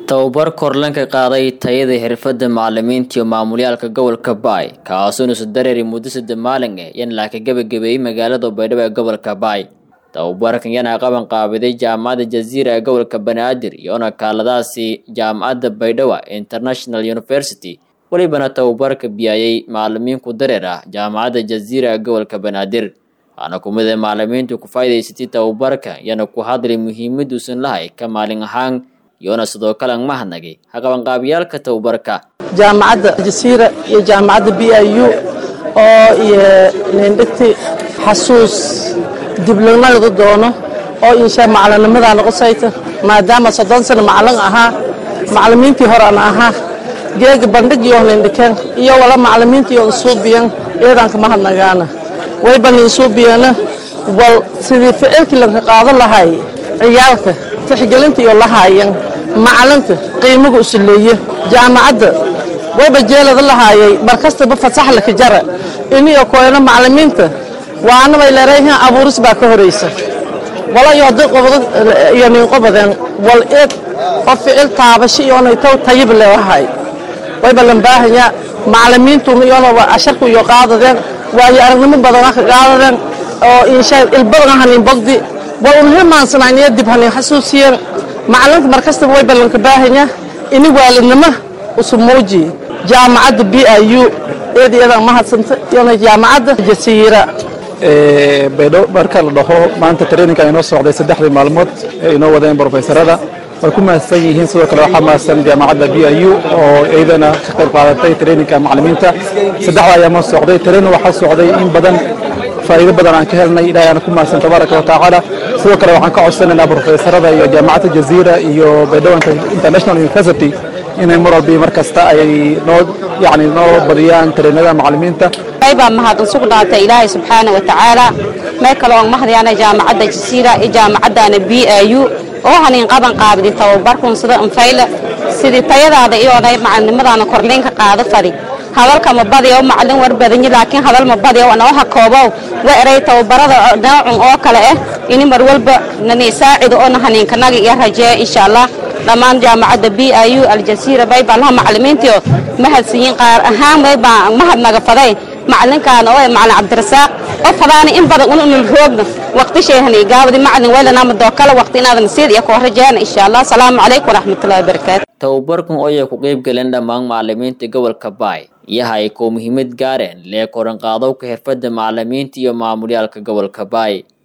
tababar korlanka qaaday tayada xirfada macalimiinta iyo maamulyaalka gobolka baay kaasoo nusu dareeri muddo sadde maalin ah yan laaka gebagabeeyey magaalada baydhabo ee gobolka baay tababarkan yana qaban qaabiday jaamacadda jaziira ee gobolka banaadir iyoona kaaladaasi jaamacadda baydhabo international university welibana tababarka biyayay macalimiinku dareer ah jaamacadda jaziira ee gobolka banaadir waxaana kumida macalimiintu ku faa'idaysatay tababarka yana ku hadlay muhiimaduusan lahay ka maalin ahaan iyoona sidoo kale ang mahadnagay haqabanqaabiyaalka tababarka jaamacadda jasiira iyo jaamacadda b i u oo iyo nindhigti xasuus diblognagada doono oo insha macalinnimadaa noqosayta maadaama soddon sano macalin ahaa macalimiintii hore an ahaa geega bandhigiyo nindhikeen iyo wala macalimiintiyo nsuubiyan iyadanka mahadnagaana wayban insuubiyana wal sidii ficilkii lanka qaado lahay ciyaalka tixgelinta iyo lahaayan macalinka qiimaga usuleeye jaamacadda wayba jeelada lahaayay markastaba fasaxlaka jara iniyo koyno macalimiinta waanabay leerayhan abuuris baa ka horaysa wala iyo haddii qobdo iyo ninqobadeen wal eed oo ficil taabasho iyoonay taw tayib leewahay wayba lambaahanya macalimiintuna iyoona asharku iyo qaadadeen waayo aragnimo badan waa ka qaadadeen oo insha ilbadan hanin bogdi wal un hilmaansanaaniyo dib hanin xasuusiyeen macalinka markastaba way ballanka baahanya ini waalidnimo usu muuji jaamacadda b i u eed iyadan mahadsanta iyona jaamacadda jasiira baydho marka la dhaho maanta traininka inoo socday saddexdii maalmood ee inoo wadeen brofesorada way ku mahadsan yihiin sidoo kale waxaa mahadsan jaamacadda b i u oo iyadana ka qayb qaadatay traininka macalimiinta saddexda ayaama socday training waxaa socday in badan faa'iido badan aan ka helnay ilahay aan ku mahadsan tabaaraka wa tacaala sidoo kale waxaan ka codsanaynaa brofesorada iyo jaamacadda jaziira iyo baydhabo international university inay mar walba mar kasta ay noo yani noo badiyaan tareenada macalimiinta baa mahadun sugnaatay ilaahay subxaana wa tacaala meel kale oon mahadyaana jaamacadda jasiira iyo jaamacaddaana b i u oo hanin qaban qaabidi tababarkun sida anfayla sidii tayadaada iyoonay macalinimadaana korliinka qaado fadi hadalka ma badiyo macalin war badanyi laakiin hadal ma badiyo noo hakoobow wa eray tababarada noocun oo kale ah ini mar walba nani saacido oo haniinkanaga iyo rajeeya insha allah dhammaan jaamacadda b i u aljasiira baybaa laha macalimiintiio mahadsiiyin qaar ahaan baybaa mahadnaga faday macalinkaan oo macalin cabdirasaaq oo fadaana in badan ununul roogna waqti sheehani gaabadi macalin weylanaama dookala waqti inaadan siid iyo koo rajeeyana insha allah asalaamu calaykum waraxmatullahi wabarakaatu tababarkan oo ay ku qayb galeen dhammaan macalimiinta gobolka baay iyaha ay koo muhiimad gaareen lee koran qaadowka xirfadda macalimiinta iyo maamulyaalka gobolka baay